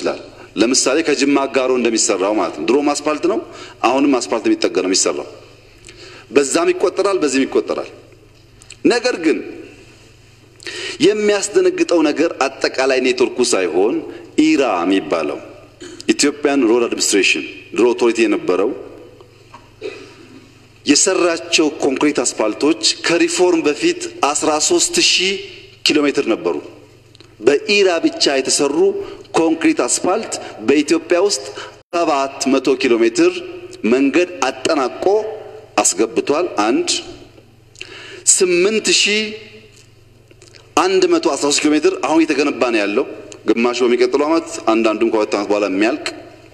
ይችላል። ለምሳሌ ከጅማ አጋሮ እንደሚሰራው ማለት ነው። ድሮም አስፓልት ነው፣ አሁንም አስፓልት የሚጠገነው የሚሰራው በዛም ይቆጠራል፣ በዚህም ይቆጠራል። ነገር ግን የሚያስደነግጠው ነገር አጠቃላይ ኔትወርኩ ሳይሆን ኢራ የሚባለው ኢትዮጵያን ሮድ አድሚኒስትሬሽን ድሮ ኦቶሪቲ የነበረው የሰራቸው ኮንክሪት አስፓልቶች ከሪፎርም በፊት 13 ሺህ ኪሎ ሜትር ነበሩ። በኢራ ብቻ የተሰሩ ኮንክሪት አስፓልት በኢትዮጵያ ውስጥ 700 ኪሎ ሜትር መንገድ አጠናቆ አስገብቷል። አንድ 8113 ኪሎ ሜትር አሁን እየተገነባ ነው ያለው። ግማሹ በሚቀጥለው ዓመት፣ አንዳንዱም ከሁለት ዓመት በኋላ የሚያልቅ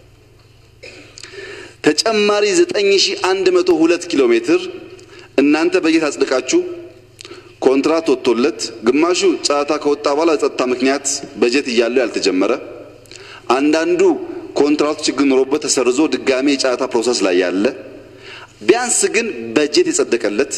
ተጨማሪ 9102 ኪሎ ሜትር እናንተ በጀት አጽድቃችሁ ኮንትራት ወጥቶለት ግማሹ ጨረታ ከወጣ በኋላ ጸጥታ ምክንያት በጀት እያለው ያልተጀመረ አንዳንዱ ኮንትራቱ ችግር ኖሮበት ተሰርዞ ድጋሜ የጨረታ ፕሮሰስ ላይ ያለ ቢያንስ ግን በጀት የጸደቀለት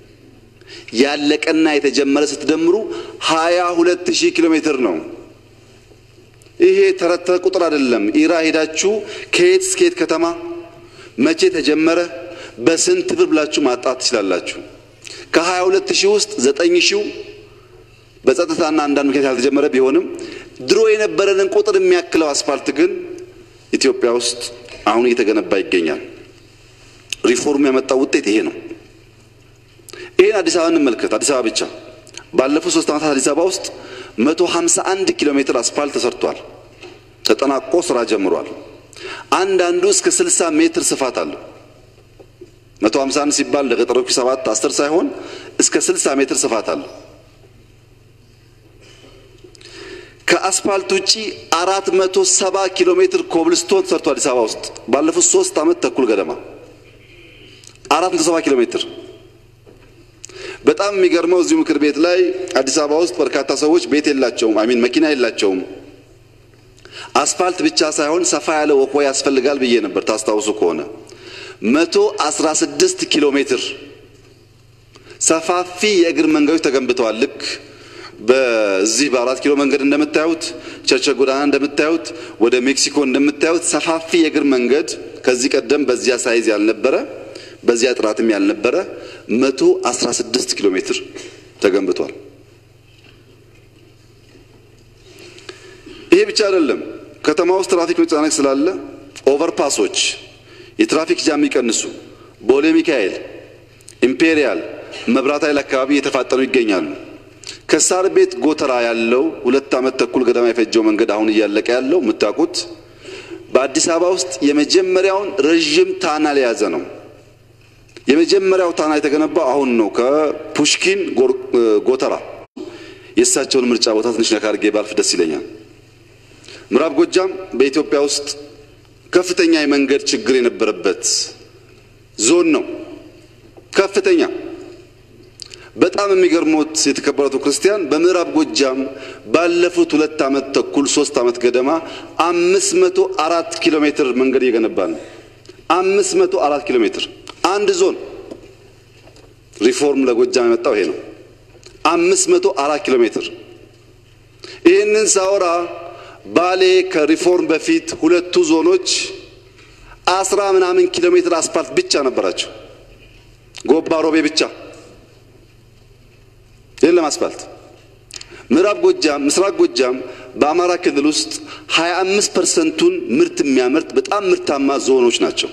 ያለቀና የተጀመረ ስትደምሩ 22000 ኪሎ ሜትር ነው። ይሄ ተረት ቁጥር አይደለም። ኢራ ሄዳችሁ ከየት እስከ የት ከተማ መቼ ተጀመረ፣ በስንት ብር ብላችሁ ማጣት ትችላላችሁ። ከ22 ሺህ ውስጥ 9 ሺው በጸጥታና አንዳንድ ምክንያት ያልተጀመረ ቢሆንም ድሮ የነበረንን ቁጥር የሚያክለው አስፋልት ግን ኢትዮጵያ ውስጥ አሁን እየተገነባ ይገኛል። ሪፎርም ያመጣው ውጤት ይሄ ነው። ይሄን አዲስ አበባ እንመልከት። አዲስ አበባ ብቻ ባለፉት ሶስት ዓመታት አዲስ አበባ ውስጥ 151 ኪሎ ሜትር አስፋልት ተሰርቷል፣ ተጠናቆ ስራ ጀምሯል። አንዳንዱ እስከ 60 ሜትር ስፋት አለው። 151 ሲባል ለገጠሮቹ 7 10 ሳይሆን እስከ 60 ሜትር ስፋት አለው። ከአስፋልት ውጪ 470 ኪሎ ሜትር ኮብልስቶን ተሰርቶ አዲስ አበባ ውስጥ ባለፉት ሶስት ዓመት ተኩል ገደማ 470 ኪሎ ሜትር። በጣም የሚገርመው እዚሁ ምክር ቤት ላይ አዲስ አበባ ውስጥ በርካታ ሰዎች ቤት የላቸውም፣ አሚን መኪና የላቸውም። አስፋልት ብቻ ሳይሆን ሰፋ ያለ ወክወይ ያስፈልጋል ብዬ ነበር። ታስታውሱ ከሆነ 116 ኪሎ ሜትር ሰፋፊ የእግር መንገዶች ተገንብተዋል። ልክ በዚህ በአራት ኪሎ መንገድ እንደምታዩት ቸርቸ ጎዳና እንደምታዩት ወደ ሜክሲኮ እንደምታዩት ሰፋፊ የእግር መንገድ ከዚህ ቀደም በዚያ ሳይዝ ያልነበረ በዚያ ጥራትም ያልነበረ 116 ኪሎ ሜትር ተገንብቷል። ይሄ ብቻ አይደለም። ከተማ ውስጥ ትራፊክ መጨናነቅ ስላለ ኦቨርፓሶች የትራፊክ ጃም የሚቀንሱ ቦሌ ሚካኤል፣ ኢምፔሪያል፣ መብራት ኃይል አካባቢ እየተፋጠኑ ይገኛሉ። ከሳር ቤት ጎተራ ያለው ሁለት ዓመት ተኩል ገደማ የፈጀው መንገድ አሁን እያለቀ ያለው የምታውቁት በአዲስ አበባ ውስጥ የመጀመሪያውን ረዥም ታናል የያዘ ነው። የመጀመሪያው ታና የተገነባው አሁን ነው። ከፑሽኪን ጎተራ የእሳቸውን ምርጫ ቦታ ትንሽ ነካ አድርጌ ባልፍ ደስ ይለኛል። ምዕራብ ጎጃም በኢትዮጵያ ውስጥ ከፍተኛ የመንገድ ችግር የነበረበት ዞን ነው። ከፍተኛ በጣም የሚገርሞት የተከበረቱ ክርስቲያን በምዕራብ ጎጃም ባለፉት ሁለት ዓመት ተኩል ሶስት ዓመት ገደማ አምስት መቶ አራት ኪሎ ሜትር መንገድ እየገነባ ነው። አምስት መቶ አራት ኪሎ ሜትር አንድ ዞን ሪፎርም ለጎጃም የመጣው ይሄ ነው። አምስት መቶ አራት ኪሎ ሜትር ይህንን ሳወራ ባሌ ከሪፎርም በፊት ሁለቱ ዞኖች አስራ ምናምን ኪሎ ሜትር አስፋልት ብቻ ነበራቸው። ጎባ ሮቤ ብቻ የለም አስፋልት። ምዕራብ ጎጃም፣ ምስራቅ ጎጃም በአማራ ክልል ውስጥ 25 ፐርሰንቱን ምርት የሚያመርት በጣም ምርታማ ዞኖች ናቸው።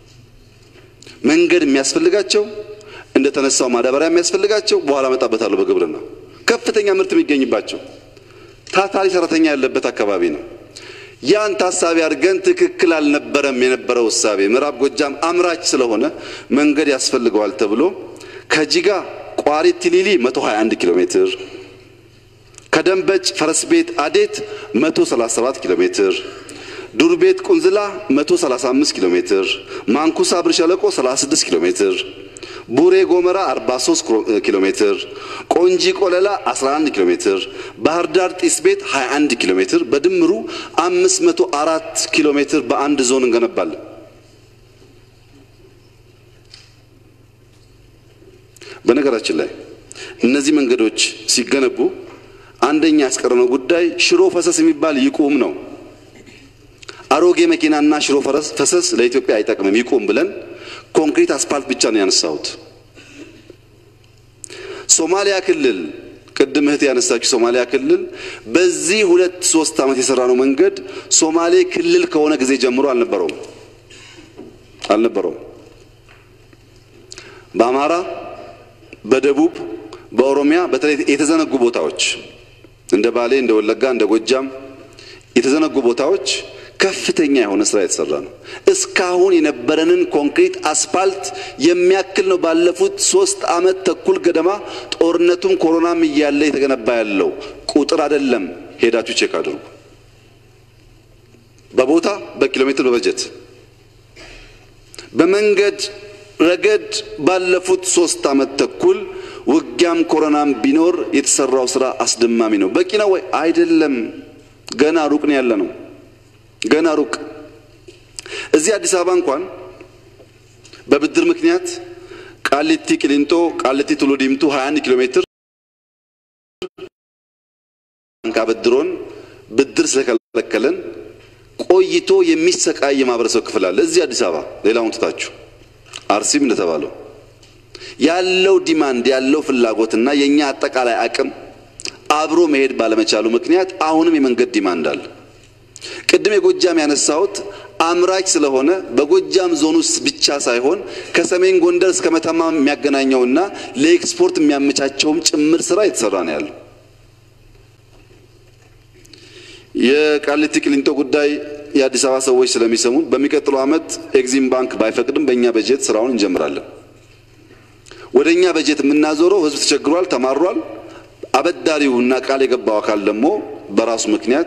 መንገድ የሚያስፈልጋቸው እንደተነሳው ማዳበሪያ የሚያስፈልጋቸው በኋላ መጣበታለሁ። በግብርና ከፍተኛ ምርት የሚገኝባቸው ታታሪ ሰራተኛ ያለበት አካባቢ ነው። ያን ታሳቢ አድርገን ትክክል አልነበረም የነበረው እሳቤ። ምዕራብ ጎጃም አምራች ስለሆነ መንገድ ያስፈልገዋል ተብሎ ከጂጋ ቋሪት ቲሊሊ 121 ኪሎ ሜትር፣ ከደንበጭ ፈረስ ቤት አዴት 137 ኪሎ ሜትር ዱር ቤት ቁንዝላ 135 ኪሎ ሜትር፣ ማንኩሳ ብር ሸለቆ 36 ኪሎ ሜትር፣ ቡሬ ጎመራ 43 ኪሎ ሜትር፣ ቆንጂ ቆለላ 11 ኪሎ ሜትር፣ ባህር ዳር ጢስ ቤት 21 ኪሎ ሜትር፣ በድምሩ 504 ኪሎ ሜትር በአንድ ዞን እንገነባለን። በነገራችን ላይ እነዚህ መንገዶች ሲገነቡ አንደኛ ያስቀረነው ጉዳይ ሽሮ ፈሰስ የሚባል ይቁም ነው። አሮጌ መኪናና ሽሮ ፈሰስ ለኢትዮጵያ አይጠቅምም ይቁም ብለን ኮንክሪት አስፓልት ብቻ ነው ያነሳሁት። ሶማሊያ ክልል ቅድም እህት ያነሳችው ሶማሊያ ክልል በዚህ ሁለት ሶስት ዓመት የሰራነው መንገድ ሶማሌ ክልል ከሆነ ጊዜ ጀምሮ አልነበረውም አልነበረውም። በአማራ፣ በደቡብ፣ በኦሮሚያ በተለይ የተዘነጉ ቦታዎች እንደ ባሌ፣ እንደ ወለጋ፣ እንደ ጎጃም የተዘነጉ ቦታዎች ከፍተኛ የሆነ ስራ የተሰራ ነው። እስካሁን የነበረንን ኮንክሪት አስፓልት የሚያክል ነው። ባለፉት ሶስት ዓመት ተኩል ገደማ ጦርነቱም ኮሮናም እያለ የተገነባ ያለው ቁጥር አይደለም። ሄዳችሁ ቼክ አድርጉ። በቦታ በኪሎ ሜትር በበጀት በመንገድ ረገድ ባለፉት ሶስት ዓመት ተኩል ውጊያም ኮሮናም ቢኖር የተሰራው ስራ አስደማሚ ነው። በቂ ነው ወይ? አይደለም። ገና ሩቅ ነው ያለ ነው። ገና ሩቅ። እዚህ አዲስ አበባ እንኳን በብድር ምክንያት ቃሊቲ ቅሊንጦ፣ ቃሊቲ ቱሉ ዲምቱ 21 ኪሎ ሜትር ባንክ አበድሮን ብድር ስለከለከለን ቆይቶ የሚሰቃይ የማህበረሰብ ክፍል አለ እዚህ አዲስ አበባ። ሌላውን ትታችሁ አርሲም እንደተባለው ያለው ዲማንድ ያለው ፍላጎትና የኛ አጠቃላይ አቅም አብሮ መሄድ ባለመቻሉ ምክንያት አሁንም የመንገድ ዲማንድ አለ። ቅድም የጎጃም ያነሳሁት አምራች ስለሆነ በጎጃም ዞን ውስጥ ብቻ ሳይሆን ከሰሜን ጎንደር እስከ መተማ የሚያገናኘውና ለኤክስፖርት የሚያመቻቸውም ጭምር ስራ የተሰራ ነው ያለው። የቃሊቲ ቅሊንጦ ጉዳይ የአዲስ አበባ ሰዎች ስለሚሰሙ በሚቀጥለው ዓመት ኤግዚም ባንክ ባይፈቅድም በእኛ በጀት ስራውን እንጀምራለን። ወደ እኛ በጀት የምናዞረው ህዝብ ተቸግሯል፣ ተማሯል። አበዳሪውና ቃል የገባው አካል ደግሞ በራሱ ምክንያት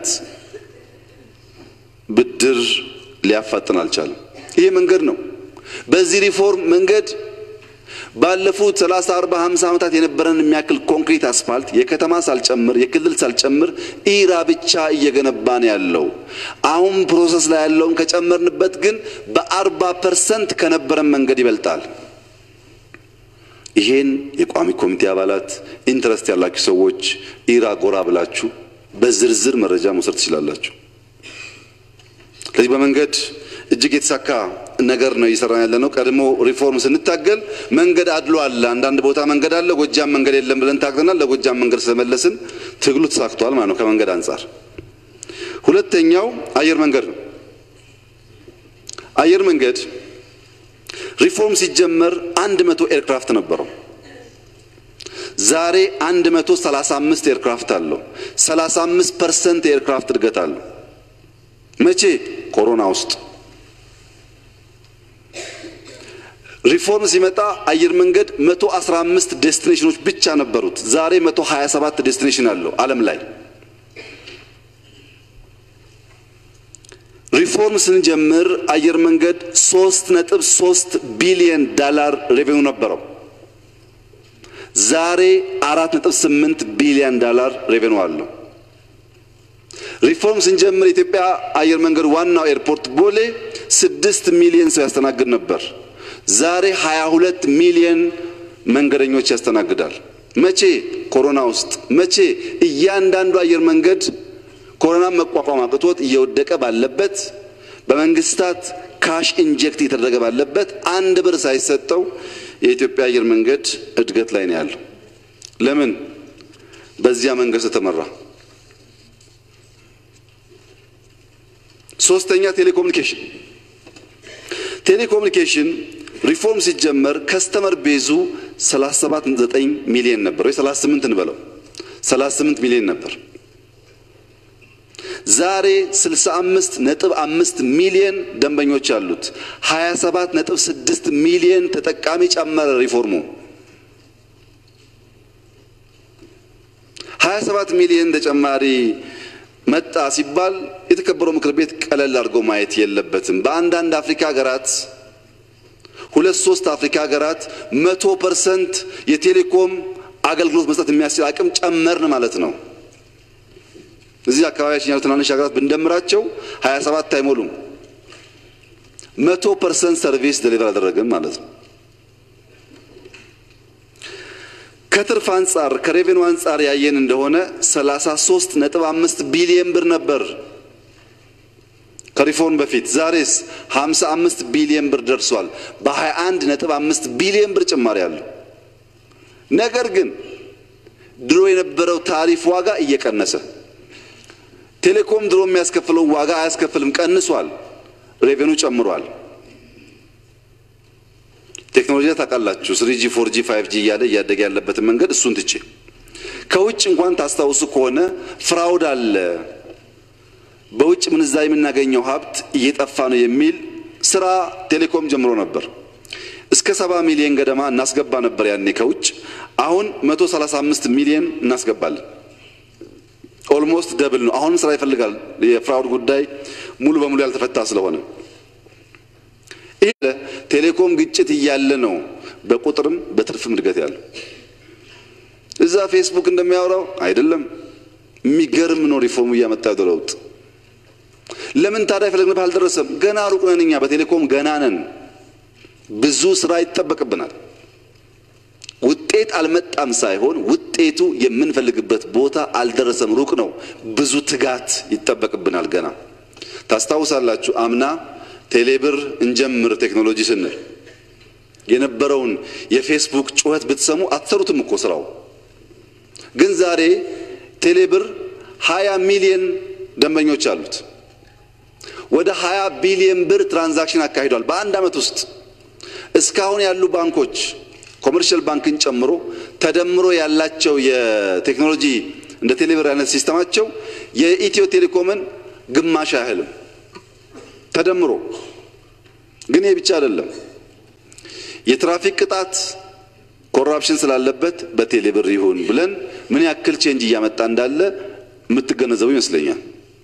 ብድር ሊያፋጥን አልቻለም። ይሄ መንገድ ነው። በዚህ ሪፎርም መንገድ ባለፉት 30፣ 40፣ 50 ዓመታት የነበረን የሚያክል ኮንክሪት አስፋልት የከተማ ሳልጨምር የክልል ሳልጨምር ኢራ ብቻ እየገነባን ያለው አሁን ፕሮሰስ ላይ ያለውን ከጨመርንበት ግን በአርባ ፐርሰንት ከነበረን መንገድ ይበልጣል። ይሄን የቋሚ ኮሚቴ አባላት ኢንትረስት ያላችሁ ሰዎች ኢራ ጎራ ብላችሁ በዝርዝር መረጃ መውሰድ ትችላላችሁ። ስለዚህ በመንገድ እጅግ የተሳካ ነገር ነው እየሰራን ያለ ነው። ቀድሞ ሪፎርም ስንታገል መንገድ አድሎ አለ፣ አንዳንድ ቦታ መንገድ አለ፣ ጎጃም መንገድ የለም ብለን ታግለናል። ለጎጃም መንገድ ስለመለስን ትግሉ ተሳክቷል ማለት ነው ከመንገድ አንጻር። ሁለተኛው አየር መንገድ ነው። አየር መንገድ ሪፎርም ሲጀመር አንድ መቶ ኤርክራፍት ነበረው። ዛሬ አንድ መቶ ሰላሳ አምስት ኤርክራፍት አለው። ሰላሳ አምስት ፐርሰንት የኤርክራፍት እድገት አለው። መቼ? ኮሮና ውስጥ ሪፎርም ሲመጣ አየር መንገድ 115 ዴስቲኔሽኖች ብቻ ነበሩት። ዛሬ 127 ዴስቲኔሽን አለው ዓለም ላይ። ሪፎርም ስንጀምር አየር መንገድ 3.3 ቢሊዮን ዳላር ሬቬኑ ነበረው። ዛሬ 4.8 ቢሊዮን ዳላር ሬቬኑ አለው። ሪፎርም ስንጀምር የኢትዮጵያ አየር መንገድ ዋናው ኤርፖርት ቦሌ ስድስት ሚሊዮን ሰው ያስተናግድ ነበር። ዛሬ 22 ሚሊዮን መንገደኞች ያስተናግዳል። መቼ? ኮሮና ውስጥ። መቼ? እያንዳንዱ አየር መንገድ ኮሮናን መቋቋም አቅቶት እየወደቀ ባለበት፣ በመንግስታት ካሽ ኢንጀክት እየተደረገ ባለበት አንድ ብር ሳይሰጠው የኢትዮጵያ አየር መንገድ እድገት ላይ ነው ያለው። ለምን? በዚያ መንገድ ስለተመራ። ሶስተኛ ቴሌኮሙኒኬሽን ቴሌኮሙኒኬሽን ሪፎርም ሲጀመር ከስተመር ቤዙ 37.9 ሚሊዮን ነበር ወይ 38 እንበለው 38 ሚሊዮን ነበር። ዛሬ 65 ነጥብ 5 ሚሊዮን ደንበኞች አሉት። 27 ነጥብ 6 ሚሊዮን ተጠቃሚ ጨመረ ሪፎርሙ። 27 ሚሊዮን ተጨማሪ መጣ ሲባል የተከበረው ምክር ቤት ቀለል አድርጎ ማየት የለበትም። በአንዳንድ አፍሪካ ሀገራት ሁለት ሶስት አፍሪካ ሀገራት መቶ ፐርሰንት የቴሌኮም አገልግሎት መስጠት የሚያስችል አቅም ጨመርን ማለት ነው። እዚህ አካባቢያችን ያሉ ትናንሽ ሀገራት ብንደምራቸው 27 አይሞሉም። መቶ ፐርሰንት ሰርቪስ ደሊቨር አደረግን ማለት ነው። ከትርፍ አንጻር ከሬቬኑ አንጻር ያየን እንደሆነ 33 ነጥብ 5 ቢሊየን ብር ነበር ከሪፎርም በፊት ዛሬስ 55 ቢሊዮን ብር ደርሷል። በ21 ነጥብ 5 ቢሊዮን ብር ጭማሪ አለው። ነገር ግን ድሮ የነበረው ታሪፍ ዋጋ እየቀነሰ ቴሌኮም ድሮ የሚያስከፍለው ዋጋ አያስከፍልም፣ ቀንሷል። ሬቬኑ ጨምሯል። ቴክኖሎጂ ታውቃላችሁ፣ ስሪጂ ፎርጂ ፋይቭ ጂ እያለ እያደገ ያለበትን መንገድ እሱን ትቼ ከውጭ እንኳን ታስታውሱ ከሆነ ፍራውድ አለ፣ በውጭ ምንዛሪ የምናገኘው ሀብት እየጠፋ ነው የሚል ስራ ቴሌኮም ጀምሮ ነበር። እስከ ሰባ ሚሊዮን ገደማ እናስገባ ነበር ያኔ ከውጭ። አሁን 135 ሚሊዮን እናስገባለን። ኦልሞስት ደብል ነው። አሁንም ስራ ይፈልጋል። የፍራውድ ጉዳይ ሙሉ በሙሉ ያልተፈታ ስለሆነ ይህ ቴሌኮም ግጭት እያለ ነው በቁጥርም በትርፍም እድገት ያለው። እዛ ፌስቡክ እንደሚያወራው አይደለም። የሚገርም ነው ሪፎርሙ እያመጣ ያለው ለውጥ። ለምን ታዲያ የፈለግንበት አልደረሰም? ገና ሩቅ ነን እኛ በቴሌኮም ገና ነን። ብዙ ስራ ይጠበቅብናል። ውጤት አልመጣም ሳይሆን ውጤቱ የምንፈልግበት ቦታ አልደረሰም፣ ሩቅ ነው። ብዙ ትጋት ይጠበቅብናል ገና። ታስታውሳላችሁ አምና ቴሌብር እንጀምር ቴክኖሎጂ ስንል የነበረውን የፌስቡክ ጩኸት ብትሰሙ አትሰሩትም እኮ ስራው። ግን ዛሬ ቴሌብር 20 ሚሊዮን ደንበኞች አሉት። ወደ 20 ቢሊዮን ብር ትራንዛክሽን አካሂዷል በአንድ ዓመት ውስጥ። እስካሁን ያሉ ባንኮች ኮመርሻል ባንክን ጨምሮ ተደምሮ ያላቸው የቴክኖሎጂ እንደ ቴሌብር አይነት ሲስተማቸው የኢትዮ ቴሌኮምን ግማሽ አያህልም ተደምሮ። ግን ይህ ብቻ አይደለም። የትራፊክ ቅጣት ኮራፕሽን ስላለበት በቴሌብር ይሁን ብለን ምን ያክል ቼንጅ እያመጣ እንዳለ የምትገነዘቡ ይመስለኛል።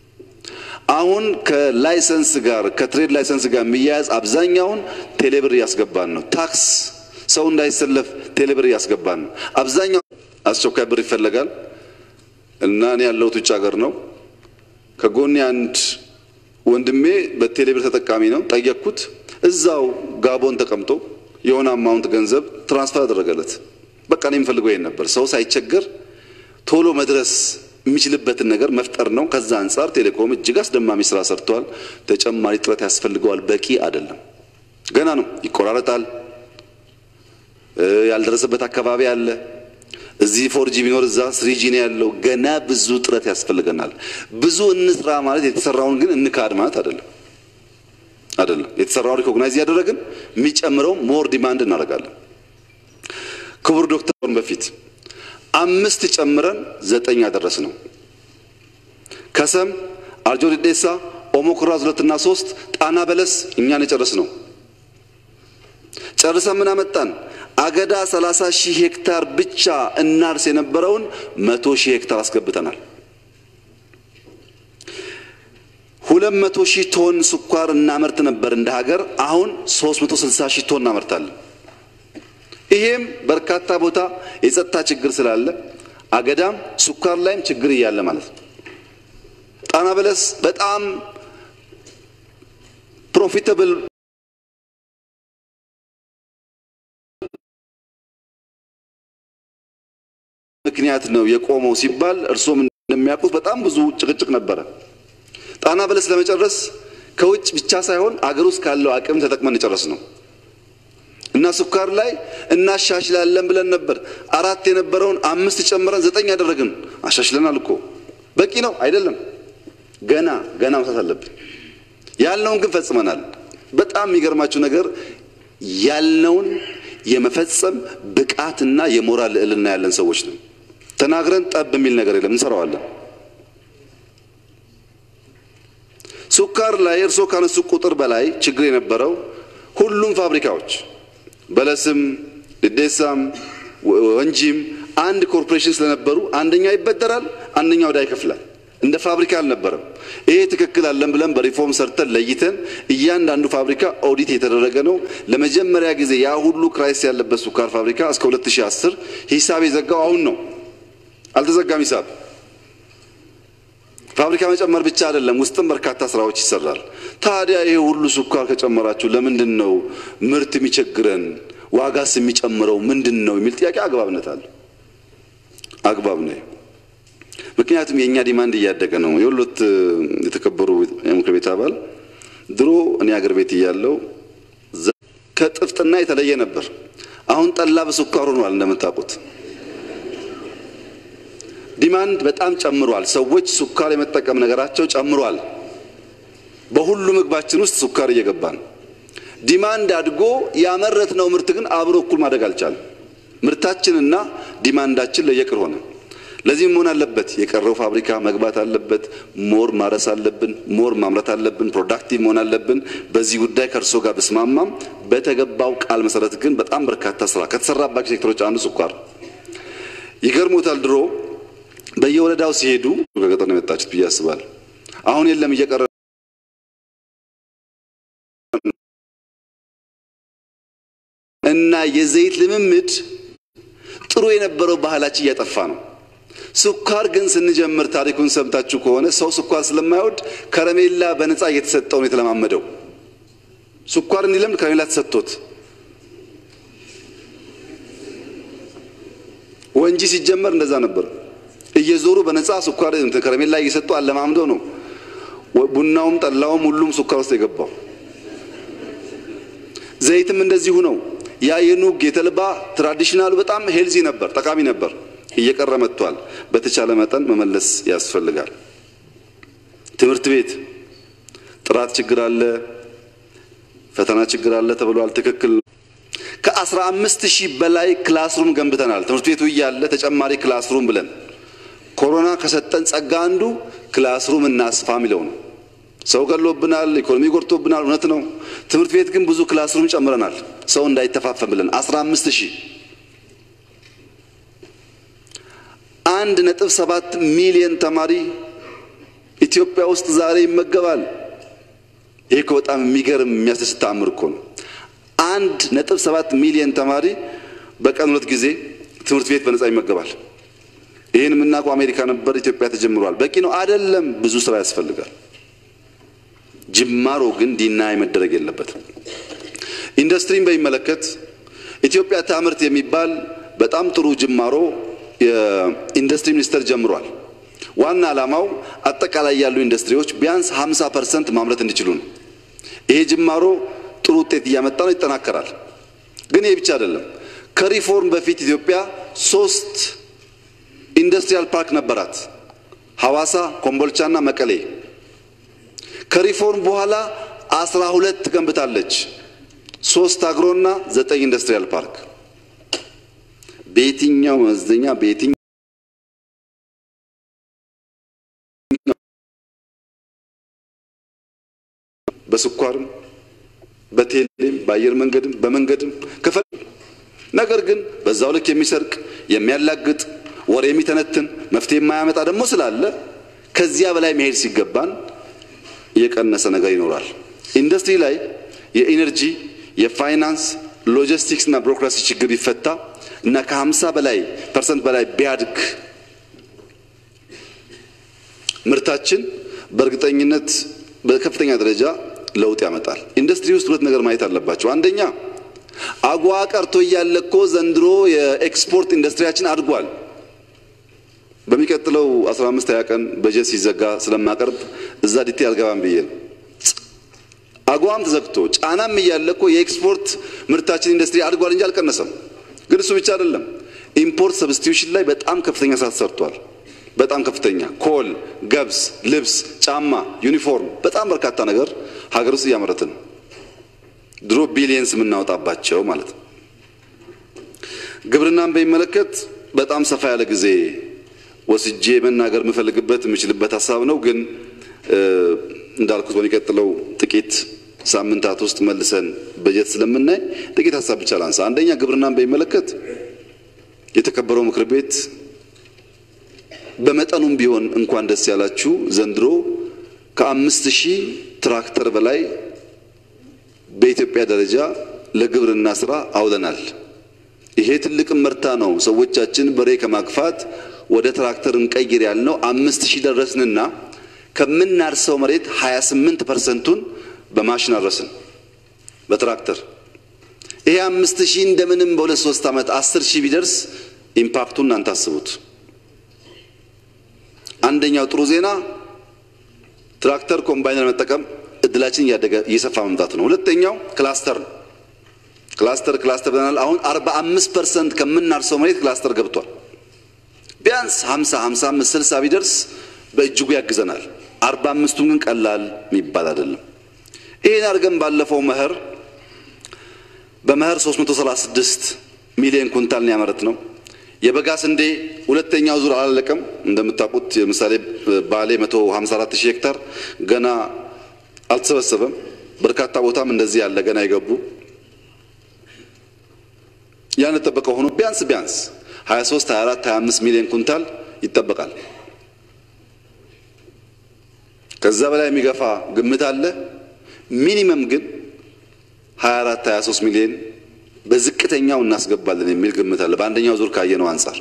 አሁን ከላይሰንስ ጋር ከትሬድ ላይሰንስ ጋር የሚያያዝ አብዛኛውን ቴሌብር እያስገባን ነው። ታክስ ሰው እንዳይሰለፍ ቴሌብር እያስገባን ነው። አብዛኛው አስቸኳይ ብር ይፈለጋል እና እኔ ያለሁት ውጭ ሀገር ነው። ከጎኔ አንድ ወንድሜ በቴሌብር ተጠቃሚ ነው። ጠየቅኩት። እዛው ጋቦን ተቀምጦ የሆነ አማውንት ገንዘብ ትራንስፈር አደረገለት። በቃ እኔ የምፈልገው ይሄን ነበር። ሰው ሳይቸገር ቶሎ መድረስ የሚችልበትን ነገር መፍጠር ነው። ከዛ አንጻር ቴሌኮም እጅግ አስደማሚ ስራ ሰርተዋል። ተጨማሪ ጥረት ያስፈልገዋል። በቂ አይደለም፣ ገና ነው። ይቆራረጣል። ያልደረሰበት አካባቢ አለ። እዚህ ፎርጂ ቢኖር እዛ ስሪጂ ነው ያለው። ገና ብዙ ጥረት ያስፈልገናል። ብዙ እንስራ ማለት የተሰራውን ግን እንካድ ማለት አይደለም አይደለም። የተሰራውን ሪኮግናይዝ እያደረግን የሚጨምረው ሞር ዲማንድ እናደርጋለን። ክቡር ዶክተር በፊት አምስት ጨምረን ዘጠኝ ያደረስ ነው። ከሰም፣ አርጆ ዴዴሳ፣ ኦሞ ኩራዝ ሁለትና ሶስት ጣና በለስ እኛን የጨረስ ነው። ጨርሰን ምን አመጣን? አገዳ 30 ሺህ ሄክታር ብቻ እናርስ የነበረውን መቶ ሺህ ሄክታር አስገብተናል። ሁለት መቶ ሺህ ቶን ስኳር እናመርት ነበር እንደ ሀገር። አሁን 360 ሺህ ቶን እናመርታለን። ይሄም በርካታ ቦታ የጸጥታ ችግር ስላለ አገዳም ስኳር ላይም ችግር እያለ ማለት ነው። ጣና በለስ በጣም ፕሮፊታብል ምክንያት ነው የቆመው ሲባል እርሶም እንደሚያውቁት በጣም ብዙ ጭቅጭቅ ነበረ። ጣና በለስ ለመጨረስ ከውጭ ብቻ ሳይሆን አገር ውስጥ ካለው አቅም ተጠቅመን የጨረስ ነው እና ስኳር ላይ እናሻሽላለን ብለን ነበር። አራት የነበረውን አምስት ጨምረን ዘጠኝ ያደረግን አሻሽለናል እኮ በቂ ነው አይደለም። ገና ገና መስራት አለብን። ያልነውን ግን ፈጽመናል። በጣም የሚገርማችሁ ነገር ያልነውን የመፈጸም ብቃትና የሞራል ልዕልና ያለን ሰዎች ነው። ተናግረን ጠብ የሚል ነገር የለም፣ እንሰራዋለን። ስኳር ላይ እርስዎ ካነሱ ቁጥር በላይ ችግር የነበረው ሁሉም ፋብሪካዎች በለስም፣ ልዴሳም፣ ወንጂም አንድ ኮርፖሬሽን ስለነበሩ አንደኛው ይበደራል፣ አንደኛው ዕዳ ይከፍላል። እንደ ፋብሪካ አልነበረም። ይሄ ትክክል አለን ብለን በሪፎርም ሰርተን ለይተን እያንዳንዱ ፋብሪካ ኦዲት የተደረገ ነው። ለመጀመሪያ ጊዜ ያ ሁሉ ክራይስ ያለበት ስኳር ፋብሪካ እስከ 2010 ሂሳብ የዘጋው አሁን ነው። አልተዘጋም ሂሳብ። ፋብሪካ መጨመር ብቻ አይደለም፣ ውስጥም በርካታ ስራዎች ይሰራል። ታዲያ ይሄ ሁሉ ስኳር ከጨመራችሁ ለምንድን ነው ምርት የሚቸግረን? ዋጋስ የሚጨምረው ምንድን ነው የሚል ጥያቄ አግባብነት አለ። አግባብ ነው። ምክንያቱም የእኛ ዲማንድ እያደገ ነው። የሁለት የተከበሩ የምክር ቤት አባል ድሮ እኔ አገር ቤት እያለው ከጥፍጥና የተለየ ነበር። አሁን ጠላ በስኳር ሆኗል። እንደምታውቁት ዲማንድ በጣም ጨምሯል። ሰዎች ስኳር የመጠቀም ነገራቸው ጨምሯል። በሁሉ ምግባችን ውስጥ ስኳር እየገባ ነው። ዲማንድ አድጎ ያመረትነው ምርት ግን አብሮ እኩል ማደግ አልቻለም። ምርታችንና ዲማንዳችን ለየቅል ሆነ። ለዚህም መሆን አለበት የቀረው ፋብሪካ መግባት አለበት። ሞር ማረስ አለብን። ሞር ማምረት አለብን። ፕሮዳክቲቭ መሆን አለብን። በዚህ ጉዳይ ከእርሶ ጋር ብስማማም በተገባው ቃል መሰረት ግን በጣም በርካታ ስራ ከተሰራባቸው ሴክተሮች አንዱ ስኳር ይገርሞታል። ድሮ በየወረዳው ሲሄዱ ከገጠር ነው የመጣችሁት ብዬ አስባለሁ። አሁን የለም እየቀረ እና የዘይት ልምምድ ጥሩ የነበረው ባህላችን እያጠፋ ነው። ስኳር ግን ስንጀምር ታሪኩን ሰምታችሁ ከሆነ ሰው ስኳር ስለማይወድ ከረሜላ በነፃ እየተሰጠው ነው የተለማመደው። ስኳር እንዲለምድ ከረሜላ ተሰጥቶት ወንጂ ሲጀመር እንደዛ ነበር። እየዞሩ በነፃ ስኳር ከረሜላ እየሰጡ አለማምደው ነው ቡናውም ጠላውም ሁሉም ስኳር ውስጥ የገባው። ዘይትም እንደዚሁ ነው። ያ የኑግ የተልባ ትራዲሽናሉ በጣም ሄልዚ ነበር፣ ጠቃሚ ነበር። እየቀረ መጥቷል። በተቻለ መጠን መመለስ ያስፈልጋል። ትምህርት ቤት ጥራት ችግር አለ፣ ፈተና ችግር አለ ተብሏል። ትክክል። ከአስራ አምስት ሺህ በላይ ክላስሩም ገንብተናል። ትምህርት ቤቱ እያለ ተጨማሪ ክላስሩም ብለን ኮሮና ከሰጠን ጸጋ አንዱ ክላስሩም እናስፋ የሚለው ነው። ሰው ገሎብናል፣ ኢኮኖሚ ጎድቶብናል። እውነት ነው። ትምህርት ቤት ግን ብዙ ክላስሩም ጨምረናል፣ ሰው እንዳይተፋፈን ብለን አስራ አምስት ሺህ አንድ ነጥብ ሰባት ሚሊዮን ተማሪ ኢትዮጵያ ውስጥ ዛሬ ይመገባል። ይሄ እኮ በጣም የሚገርም የሚያስደስት ተአምር እኮ ነው። አንድ ነጥብ ሰባት ሚሊዮን ተማሪ በቀን ሁለት ጊዜ ትምህርት ቤት በነፃ ይመገባል። ይህን የምናውቀው አሜሪካ ነበር፣ ኢትዮጵያ ተጀምሯል። በቂ ነው አይደለም፣ ብዙ ስራ ያስፈልጋል። ጅማሮ ግን ዲናይ መደረግ የለበትም። ኢንዱስትሪን በሚመለከት ኢትዮጵያ ታምርት የሚባል በጣም ጥሩ ጅማሮ የኢንዱስትሪ ሚኒስቴር ጀምሯል። ዋና ዓላማው አጠቃላይ ያሉ ኢንዱስትሪዎች ቢያንስ 50 ፐርሰንት ማምረት እንዲችሉ ነው። ይሄ ጅማሮ ጥሩ ውጤት እያመጣ ነው፣ ይጠናከራል። ግን ይህ ብቻ አይደለም። ከሪፎርም በፊት ኢትዮጵያ ሶስት ኢንዱስትሪያል ፓርክ ነበራት፣ ሐዋሳ፣ ኮምቦልቻና መቀሌ። ከሪፎርም በኋላ አስራ ሁለት ገንብታለች፣ ሶስት አግሮና ዘጠኝ ኢንዱስትሪያል ፓርክ በየትኛው መመዘኛ በየትኛው በስኳርም በቴሌም በአየር መንገድም በመንገድም ከፈል ነገር ግን በዛው ልክ የሚሰርቅ የሚያላግጥ ወሬ የሚተነትን መፍትሄ የማያመጣ ደግሞ ስላለ ከዚያ በላይ መሄድ ሲገባን የቀነሰ ነገር ይኖራል። ኢንዱስትሪ ላይ የኢነርጂ የፋይናንስ ሎጂስቲክስ እና ቢሮክራሲ ችግር ቢፈታ እና ከ50 በላይ ፐርሰንት በላይ ቢያድግ ምርታችን በእርግጠኝነት በከፍተኛ ደረጃ ለውጥ ያመጣል። ኢንዱስትሪ ውስጥ ሁለት ነገር ማየት አለባቸው። አንደኛ አጓ ቀርቶ እያለ እኮ ዘንድሮ የኤክስፖርት ኢንዱስትሪያችን አድጓል። በሚቀጥለው 15 20 ቀን በጀት ሲዘጋ ስለማቀርብ እዛ ዲቴል አልገባም ብዬ ነው። አጓም ተዘግቶ ጫናም እያለ እኮ የኤክስፖርት ምርታችን ኢንዱስትሪ አድጓል እንጂ አልቀነሰም። ግን እሱ ብቻ አይደለም። ኢምፖርት ሰብስቲዩሽን ላይ በጣም ከፍተኛ ስራ ተሰርቷል። በጣም ከፍተኛ ኮል፣ ገብስ፣ ልብስ፣ ጫማ፣ ዩኒፎርም፣ በጣም በርካታ ነገር ሀገር ውስጥ እያመረትን ነው። ድሮ ቢሊየንስ የምናወጣባቸው ማለት ነው። ግብርናን በሚመለከት በጣም ሰፋ ያለ ጊዜ ወስጄ መናገር የምፈልግበት የምችልበት ሀሳብ ነው። ግን እንዳልኩት በሚቀጥለው ጥቂት ሳምንታት ውስጥ መልሰን በጀት ስለምናይ ጥቂት ሀሳብ ብቻ ላንሳ። አንደኛ ግብርናን በሚመለከት የተከበረው ምክር ቤት በመጠኑም ቢሆን እንኳን ደስ ያላችሁ ዘንድሮ ከአምስት ሺህ ትራክተር በላይ በኢትዮጵያ ደረጃ ለግብርና ስራ አውለናል። ይሄ ትልቅ መርታ ነው። ሰዎቻችን በሬ ከማግፋት ወደ ትራክተር እንቀይር ያልነው አምስት ሺህ ደረስንና ከምናርሰው መሬት 28 ፐርሰንቱን በማሽን አረስን በትራክተር። ይሄ አምስት ሺህ እንደምንም በሁለት ሶስት ዓመት አስር ሺህ ቢደርስ ኢምፓክቱን እናንተ አስቡት። አንደኛው ጥሩ ዜና ትራክተር ኮምባይነር መጠቀም እድላችን እያደገ እየሰፋ መምጣቱ ነው። ሁለተኛው ክላስተር ነው። ክላስተር ክላስተር ብለናል። አሁን 45 ፐርሰንት ከምናርሰው መሬት ክላስተር ገብቷል። ቢያንስ 50 55 60 ቢደርስ በእጅጉ ያግዘናል። 45ቱን ግን ቀላል የሚባል አይደለም። ይህን አድርገን ባለፈው መኸር በመኸር 336 ሚሊዮን ኩንታል ያመረት ነው። የበጋ ስንዴ ሁለተኛው ዙር አላለቀም። እንደምታውቁት ለምሳሌ ባሌ 154 ሺህ ሄክታር ገና አልተሰበሰበም። በርካታ ቦታም እንደዚህ ያለ ገና የገቡ ያን ተጠበቀ ሆኖ ቢያንስ ቢያንስ 23 24 25 ሚሊዮን ኩንታል ይጠበቃል። ከዛ በላይ የሚገፋ ግምት አለ። ሚኒመም ግን 24 23 ሚሊዮን በዝቅተኛው እናስገባለን የሚል ግምት አለ። በአንደኛው ዙር ካየነው አንጻር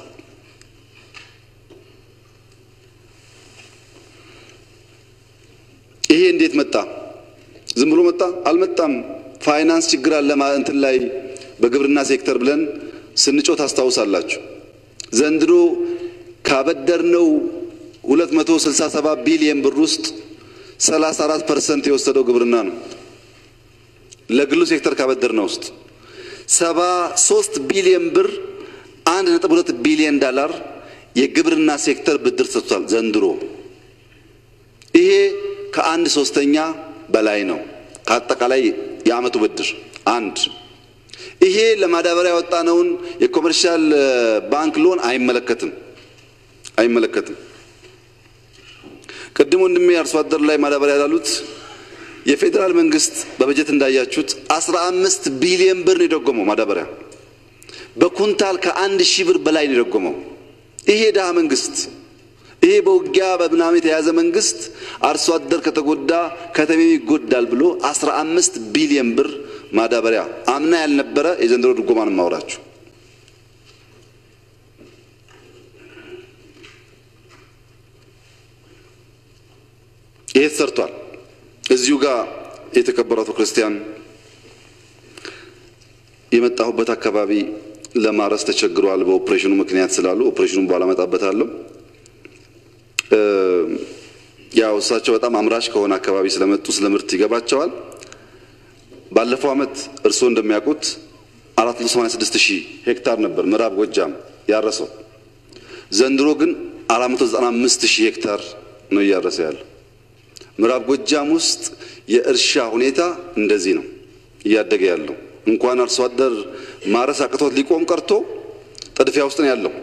ይሄ እንዴት መጣ? ዝም ብሎ መጣ? አልመጣም። ፋይናንስ ችግር አለ እንትን ላይ በግብርና ሴክተር ብለን ስንጮህ ታስታውሳላችሁ። ዘንድሮ ካበደርነው 267 ቢሊየን ብር ውስጥ 34 ፐርሰንት የወሰደው ግብርና ነው። ለግሉ ሴክተር ካበደርነው ውስጥ 73 ቢሊየን ብር 1.2 ቢሊየን ዳላር የግብርና ሴክተር ብድር ሰጥቷል ዘንድሮ። ይሄ ከአንድ ሶስተኛ በላይ ነው ከአጠቃላይ የዓመቱ ብድር አንድ ይሄ ለማዳበሪያ ያወጣነውን የኮመርሻል ባንክ ሎን አይመለከትም አይመለከትም። ቅድም ወንድሜ አርሶ አደር ላይ ማዳበሪያ ያላሉት የፌዴራል መንግስት በበጀት እንዳያችሁት 15 ቢሊዮን ብር ነው የደጎመው ማዳበሪያ በኩንታል ከአንድ ሺህ ብር በላይ ነው የደጎመው። ይሄ ድሃ መንግስት ይሄ በውጊያ በምናምን የተያዘ መንግስት አርሶ አደር ከተጎዳ ከተሜ ይጎዳል ብሎ 15 ቢሊዮን ብር ማዳበሪያ አምና ያልነበረ የዘንድሮ ድጎማን ማውራችሁ ይሄ ተሰርቷል። እዚሁ ጋር የተከበሩ አቶ ክርስቲያን የመጣሁበት አካባቢ ለማረስ ተቸግሯል በኦፕሬሽኑ ምክንያት ስላሉ ኦፕሬሽኑን በኋላ እመጣበታለሁ። ያው እሳቸው በጣም አምራች ከሆነ አካባቢ ስለመጡ ስለ ምርት ይገባቸዋል። ባለፈው ዓመት እርስዎ እንደሚያውቁት 486 ሺህ ሄክታር ነበር ምዕራብ ጎጃም ያረሰው። ዘንድሮ ግን 495 ሺህ ሄክታር ነው እያረሰ ያለው። ምዕራብ ጎጃም ውስጥ የእርሻ ሁኔታ እንደዚህ ነው እያደገ ያለው። እንኳን አርሶ አደር ማረስ አቅቶት ሊቆም ቀርቶ ጥድፊያ ውስጥ ነው ያለው።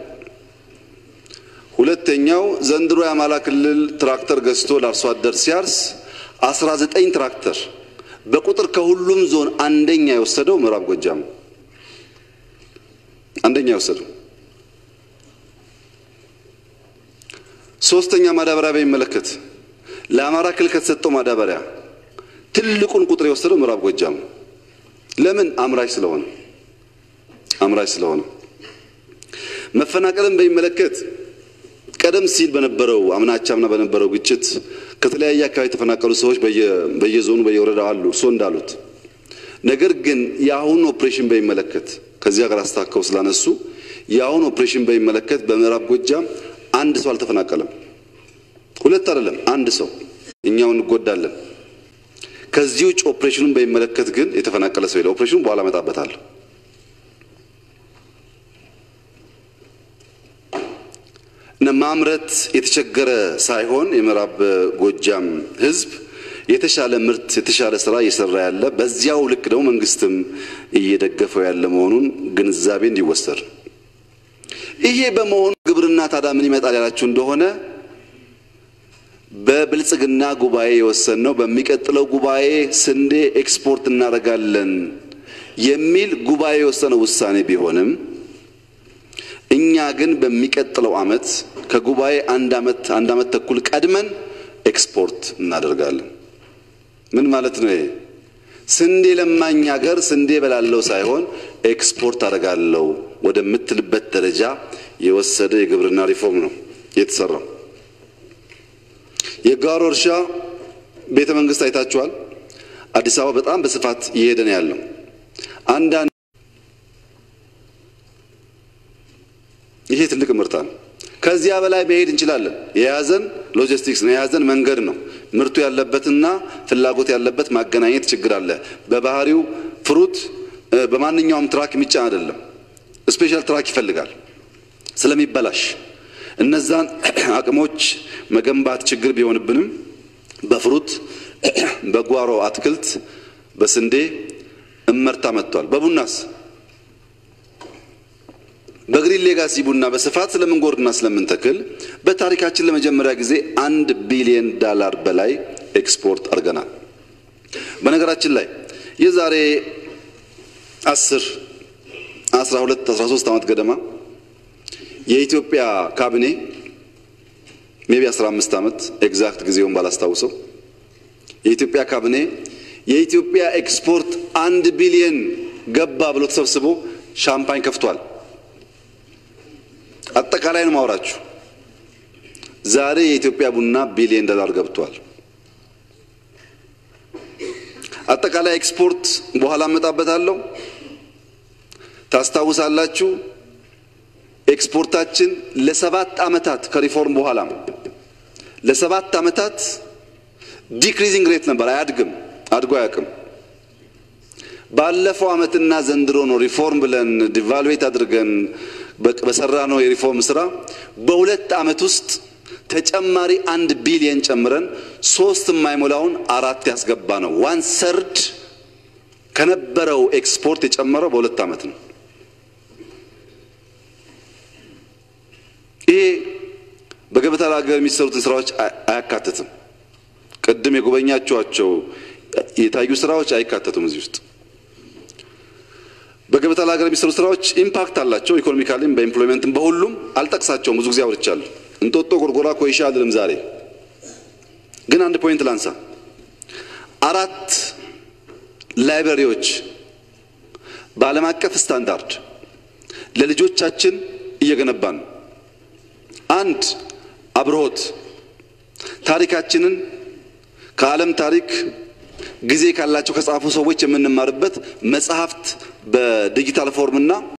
ሁለተኛው ዘንድሮ የአማራ ክልል ትራክተር ገዝቶ ለአርሶ አደር ሲያርስ 19 ትራክተር በቁጥር ከሁሉም ዞን አንደኛ የወሰደው ምዕራብ ጎጃም አንደኛ የወሰደው። ሶስተኛ ማዳበሪያ በሚመለከት ለአማራ ክልል ከተሰጠው ማዳበሪያ ትልቁን ቁጥር የወሰደው ምዕራብ ጎጃም ለምን? አምራች ስለሆነ አምራች ስለሆነ። መፈናቀልን በሚመለከት ቀደም ሲል በነበረው አምናቻምና በነበረው ግጭት ከተለያየ አካባቢ የተፈናቀሉ ሰዎች በየዞኑ በየወረዳው አሉ፣ እርስዎ እንዳሉት። ነገር ግን የአሁኑ ኦፕሬሽን በሚመለከት ከዚያ ጋር አስታከው ስላነሱ የአሁኑ ኦፕሬሽን በሚመለከት በምዕራብ ጎጃም አንድ ሰው አልተፈናቀለም። ሁለት አይደለም፣ አንድ ሰው። እኛው እንጎዳለን። ከዚህ ውጭ ኦፕሬሽኑን በሚመለከት ግን የተፈናቀለ ሰው የለ። ኦፕሬሽኑን በኋላ እመጣበታለሁ። እና ማምረት የተቸገረ ሳይሆን የምዕራብ ጎጃም ሕዝብ የተሻለ ምርት የተሻለ ስራ እየሰራ ያለ በዚያው ልክ ደግሞ መንግስትም እየደገፈው ያለ መሆኑን ግንዛቤ እንዲወሰድ ይሄ በመሆኑ ግብርና ታዲያ ምን ይመጣል ያላችሁ እንደሆነ በብልጽግና ጉባኤ የወሰንነው በሚቀጥለው ጉባኤ ስንዴ ኤክስፖርት እናደርጋለን የሚል ጉባኤ የወሰነው ውሳኔ ቢሆንም እኛ ግን በሚቀጥለው ዓመት ከጉባኤ አንድ ዓመት አንድ ዓመት ተኩል ቀድመን ኤክስፖርት እናደርጋለን። ምን ማለት ነው ይሄ? ስንዴ ለማኝ ሀገር ስንዴ በላለው ሳይሆን ኤክስፖርት አደርጋለሁ ወደምትልበት ደረጃ የወሰደ የግብርና ሪፎርም ነው የተሰራው። የጓሮ እርሻ ቤተ መንግስት አይታችኋል። አዲስ አበባ በጣም በስፋት እየሄደ ነው ያለው። አንዳንድ ይሄ ትልቅ ምርታ ነው። ከዚያ በላይ መሄድ እንችላለን። የያዘን ሎጂስቲክስ ነው፣ የያዘን መንገድ ነው። ምርቱ ያለበትና ፍላጎት ያለበት ማገናኘት ችግር አለ። በባህሪው ፍሩት በማንኛውም ትራክ የሚጫን አይደለም። ስፔሻል ትራክ ይፈልጋል ስለሚበላሽ እነዛን አቅሞች መገንባት ችግር ቢሆንብንም በፍሩት በጓሮ አትክልት በስንዴ እመርታ መጥቷል። በቡናስ በግሪን ሌጋሲ ቡና በስፋት ስለምንጎርድና ስለምንተክል በታሪካችን ለመጀመሪያ ጊዜ አንድ ቢሊየን ዳላር በላይ ኤክስፖርት አድርገናል። በነገራችን ላይ የዛሬ አስር አስራ ሁለት አስራ ሶስት ዓመት ገደማ የኢትዮጵያ ካቢኔ ሜቢ 15 ዓመት ኤግዛክት ጊዜውን ባላስታውሰው የኢትዮጵያ ካቢኔ የኢትዮጵያ ኤክስፖርት አንድ ቢሊየን ገባ ብሎ ተሰብስቦ ሻምፓኝ ከፍቷል። አጠቃላይ ነው ማውራችሁ። ዛሬ የኢትዮጵያ ቡና ቢሊየን ዶላር ገብቷል። አጠቃላይ ኤክስፖርት በኋላ እመጣበታለሁ። ታስታውሳላችሁ ኤክስፖርታችን ለሰባት ዓመታት ከሪፎርም በኋላ ለሰባት ዓመታት ዲክሪዚንግ ሬት ነበር፣ አያድግም፣ አድጎ አያውቅም። ባለፈው ዓመትና ዘንድሮ ነው ሪፎርም ብለን ዲቫሉዌት አድርገን በሰራ ነው የሪፎርም ስራ በሁለት ዓመት ውስጥ ተጨማሪ አንድ ቢሊየን ጨምረን ሶስት የማይሞላውን አራት ያስገባ ነው። ዋን ሰርድ ከነበረው ኤክስፖርት የጨመረው በሁለት ዓመት ነው። ይሄ በገበታ ለሀገር የሚሰሩትን ስራዎች አያካትትም። ቅድም የጎበኛችኋቸው የታዩ ስራዎች አይካተቱም እዚህ ውስጥ። በገበታ ለሀገር የሚሰሩ ስራዎች ኢምፓክት አላቸው፣ ኢኮኖሚካሊም በኢምፕሎይመንትም በሁሉም አልጠቅሳቸውም። ብዙ ጊዜ አውርቻለሁ። እንጦጦ፣ ጎርጎራ፣ ኮይሻ አልልም። ዛሬ ግን አንድ ፖይንት ላንሳ። አራት ላይብረሪዎች በዓለም አቀፍ ስታንዳርድ ለልጆቻችን እየገነባን ነው። አንድ አብርሆት ታሪካችንን ከዓለም ታሪክ ጊዜ ካላቸው ከጻፉ ሰዎች የምንማርበት መጽሐፍት በዲጂታል ፎርምና